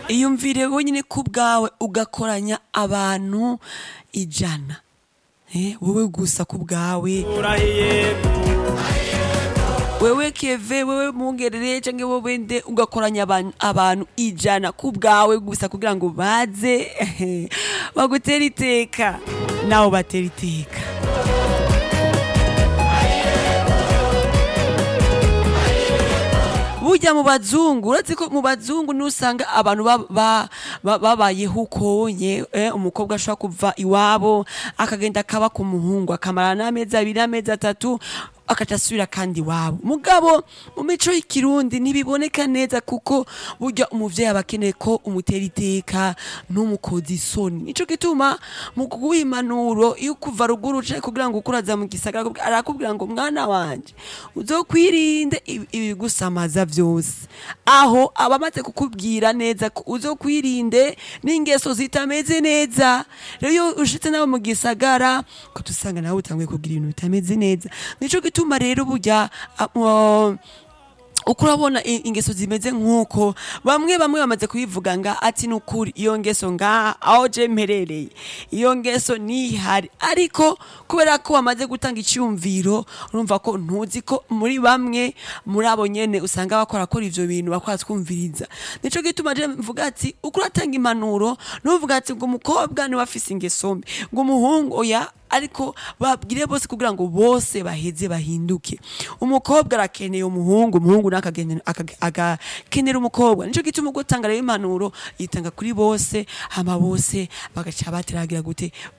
iyumvire wenyine ku bwawe ugakoranya abantu ijana Eh, wowe gusa ku bwawe urahiye wewe keve wewe mungerere canke wowe nde ugakoranya abantu, abantu ijana ku bwawe gusa kugira ngo baze bagutera iteka nawe batera iteka burya mu bazungu uretse ko mu bazungu nusanga abantu ba- ba- ba- babayeho ukonye eh, umukobwa ashobora kuva iwabo akagenda akaba ku muhungu akamara n'amezi abiri n'amezi atatu akaca asubira kandi iwabo mugabo mu mico y'ikirundi ntibiboneka neza kuko burya umuvyeyi aba akeneye ko umutera iteka ntumukoze isoni nico gituma mu kuguha impanuro iyo kuva ruguru uca kugira ngo ukuraza mu gisagara arakubwira- arakubwira ngo mwana wanje uzokwirinde ibi- ibigusamaza vyose aho aba amaze kukubwira neza ko uzokwirinde n'ingeso zitameze neza rero iyo ushitse nawe mu gisagara ko tusanga nawe utanguye kugira ibintu bitameze neza nico gituma rero burya ah, uh, uko urabona i- ingeso zimeze nk'uko bamwe bamwe bamaze kubivuga nga ati nukuri iyo ngeso nga aho je mperereye iyo ngeso nihari ariko kubera ko wamaze gutanga icyumviro urumva ko ntuzi ko muri bamwe muri abo nyene usanga bakora kora ivyo bintu bakora twumviriza nico gituma je mvuga ati uko uratanga impanuro nuvuga ati ngo umukobwa niwe afise ingeso mbi ngo umuhungu oya ariko babwire bose kugira ngo bose baheze bahinduke umukobwa arakeneye umuhungu umuhungu nawe akagenera- akaga- agakenera umukobwa nico gituma ubwo utanga rero impanuro yitanga kuri bose hama bose bagaca bateragira gute